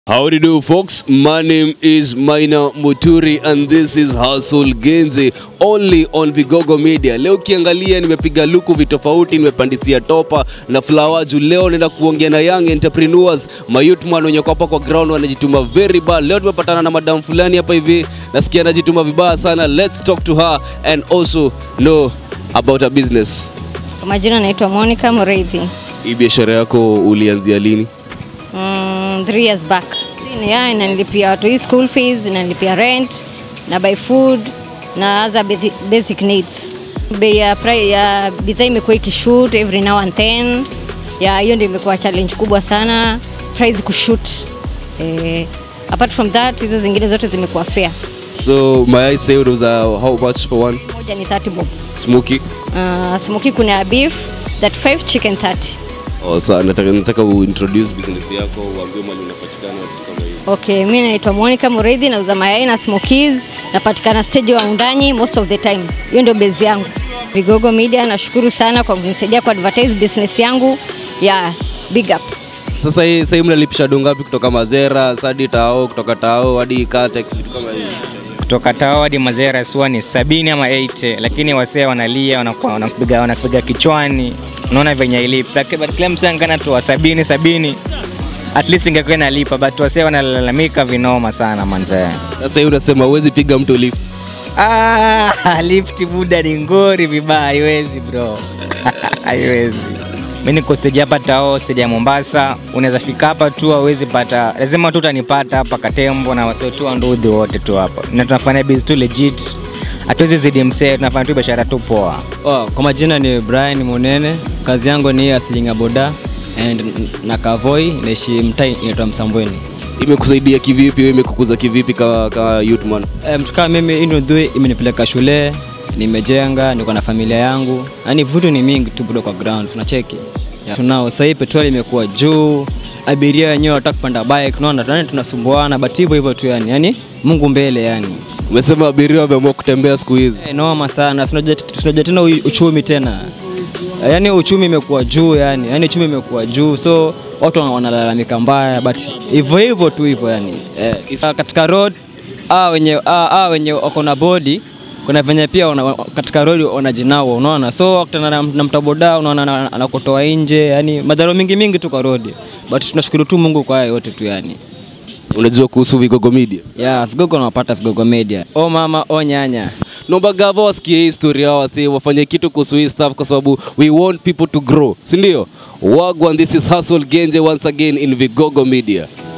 How do you do, folks? My name is Maina Muturi and this is Hustle Genze only on Vigogo Media. Leo ukiangalia nimepiga luku vitofauti, nimepandisia topa na flower juu. Leo naenda kuongea na young entrepreneurs, mayouth man wenye kwa hapa kwa ground wanajituma very bad. Leo tumepatana na madam fulani hapa hivi, nasikia anajituma vibaya sana. Let's talk to her and also know about her business. Kwa majina naitwa Monica Mureithi. Hii biashara yako ulianzia lini? Mm, three years back. Yeah, inanilipia watu hii school fees, inanilipia rent, na buy food na other basic, basic needs. Bei ya, pri- ya bidhaa imekuwa ikishoot every now and then. Ya hiyo ndio imekuwa challenge kubwa sana. Price kushoot. Eh, apart from that hizo zingine zote zimekuwa fair. So may I say it was uh, how much for one? Moja ni 30 bob. Smoky? Uh, smoky kuna ya beef, that 5 chicken 30. Oh, sa, nataka, nataka uintroduce business yako uambie mali unapatikana vitu kama hiyo. Okay, mi naitwa Monica Mureithi, nauza mayai na smokies, napatikana stage wa Undanyi most of the time. Hiyo ndio base yangu. Vigogo Media, nashukuru sana kwa kunisaidia ku advertise business yangu. Yeah, big up. Sasa hii sasa hii mnalipisha do ngapi kutoka Mazera hadi Tao, kutoka Tao hadi Catex vitu kama hiyo? kutoka Tao hadi Mazera sua ni sabini ama 80 lakini wasee wanalia wanakuwa wanakupiga wanakupiga kichwani, unaona venye ilipa, Laki- but kila msee angana toa sabini sabini at least ingekuwa inalipa, but wasee wanalalamika vinoma sana manzee. Sasa hii unasema huwezi piga mtu lift. Ah, lift buda ni ngori vibaya, haiwezi bro, haiwezi. Mi niko stage hapa Tao, stage ya Mombasa. Unaweza fika hapa tu, hauwezi pata, lazima tu utanipata hapa Katembo na wasee tu wa Ndudhi wote tu hapa, na tunafanya biz tu legit, hatuwezi zidi msee, tunafanya tu biashara tu poa. Oh, kwa majina ni Brian Munene. Kazi yangu ni ya silinga boda and na Kavoi naishi mtaa inaitwa Msambweni. Imekusaidia kivipi? Wewe imekukuza kivipi ka, ka youth man? E, mtu kama mimi hii ndio imenipeleka shule, nimejenga, niko na familia yangu. Yaani vitu ni mingi tu bado kwa ground tunacheki. Yeah. Tunao sasa hii petroli imekuwa juu, abiria wenyewe wanataka kupanda bike, unaona tunani tunasumbuana, but hivyo hivyo tu yani. Yaani Mungu mbele yani. Umesema abiria wameamua kutembea siku hizi. E, noma sana. Tunajua tunajua tena u- uchumi tena. Yaani uchumi imekuwa juu yani. Yaani uchumi imekuwa juu. So watu wana- wanalalamika mbaya but hivyo hivyo tu hivyo yani. Eh, isa- katika road ah wenye ah, ah wenye wako na body kuna venye pia wana, katika road wanajinawa unaona so wakutana na, na mtaboda unaona ana- anakutoa nje yani madhara mingi mingi tu kwa road but tunashukuru tu Mungu kwa haya yote tu yani Unajua kuhusu Vigogo Media? yeah vigogo wanapata vigogo media o mama o nyanya Naomba gava wasikie hii story yao wasi wafanye kitu kuhusu hii stuff kwa sababu we want people to grow, si ndio? Wagwan, this is Hustle Genje once again in Vigogo Media.